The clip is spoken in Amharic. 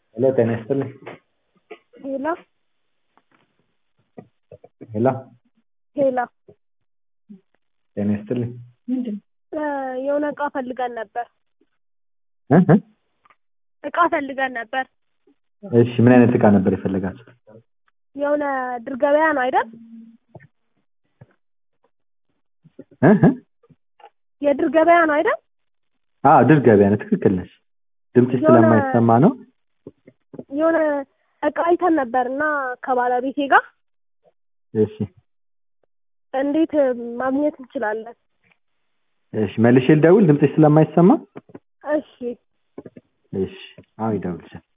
ሄሎ ጤና ይስጥልኝ። ሄሎ ሄሎ ሄሎ ጤና ይስጥልኝ። እ የሆነ እቃ ፈልገን ነበር። እ እ እቃ ፈልገን ነበር። እሺ ምን አይነት እቃ ነበር የፈለጋችሁት? የሆነ ድር ገበያ ነው አይደል? እ እ የድር ገበያ ነው አይደል? አዎ ድር ገበያ ነው። ትክክል ነሽ። ድምፅሽ የሆነ- ስለማይሰማ ነው። የሆነ እቃ አይተን ነበር እና ከባለቤቴ ጋር እሺ እንዴት ማግኘት እንችላለን? እሺ መልሼ ልደውል ድምፅሽ ስለማይሰማ? እሺ እሺ አሁን ይደውልሻል።